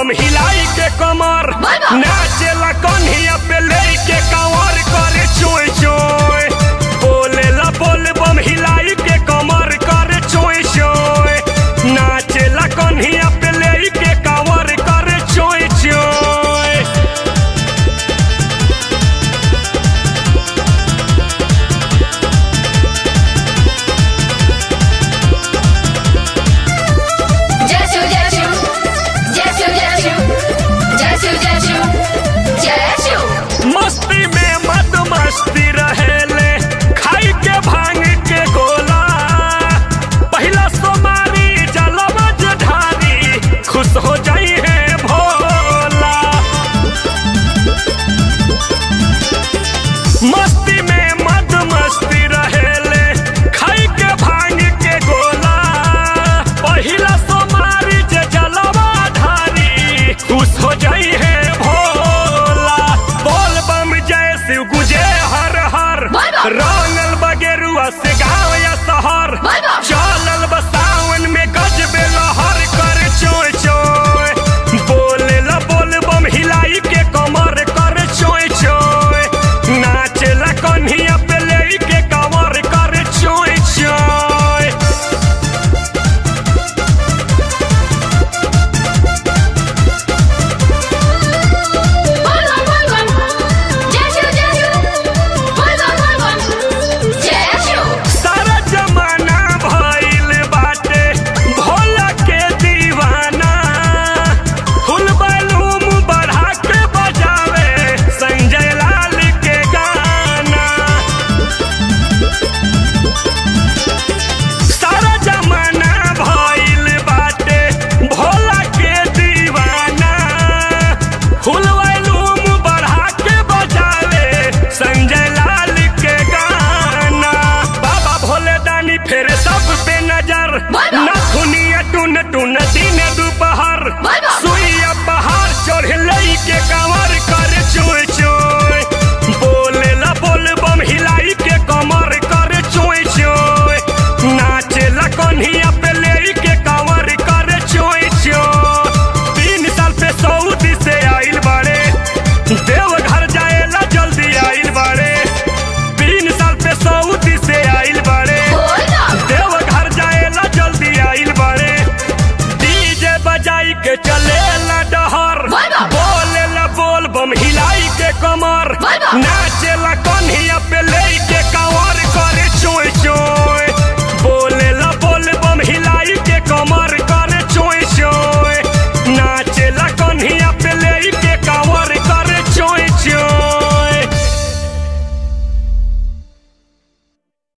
बम हिलाई के कमर नाचेला कन्हिया पे ले के कंवर करे चोय चोय बोलेला बोल बम हिलाई के कमर करे चोय चोय नाचेला कन्हिया पे ले के कंवर करे चोय चोय Jazzu, jazzu, jazzu, jazzu, jazzu, jazzu, jazzu. मस्ती में मद मस्ती रहेले खाई के भांग के गोला पहिला सोमारी जलवा ढारी खुश हो जाई है भोला मस्ती में मद मस्ती रहेले खाई के भांग के गोला पहिला सोमारी जे जलवा ढारी खुश हो जाई है भोला बोल बम जय शिव गुजे हर हर बोल बम। रंगल बगेरुआ से गाँव या शहर बोल बम। चलल बसावन में गजबे लहर कर चोय चोय बोले ला बोल बम हिलाई के कमर कर चोय चोय नाचेला कन्हिया पे ले के कमर कर चोय चोय Bolbon, bolbon, jazzu, jazzu, bolbon, bolbon, jazzu. सारा जमाना भइल बाटे भोला के दीवाना फुल बैलूम बढ़ा के बजावे संजय लाल के गाना सारा जमाना भइल बाटे भोला के दीवाना फुल बैलूम बढ़ा के बजावे संजय लाल के गाना बाबा भोले दानी फेरे सब पे नजर बाबा। नथुनिया टुन टुन दिन दोपहर बाबा। सुइया पहाड़ चढ़ लई के कंवर कर चोय चोय बोले ला बोल बम हिलाई के कमर कर चोय चोय नाचेला कन्हिया पे ले के कंवर कर चोय चोय तीन साल पे सऊदी से आइल बाड़े देवघर जाएला जल्दी आइल बाड़े तीन साल पे सऊदी से आइल बाड़े Bolbon, देवघर जाएला जल्दी आइल बाड़े डीजे बजाई के चलेला डहर बोल बम। बोलेला बोल बम हिलाई के कमर बोल बम। ना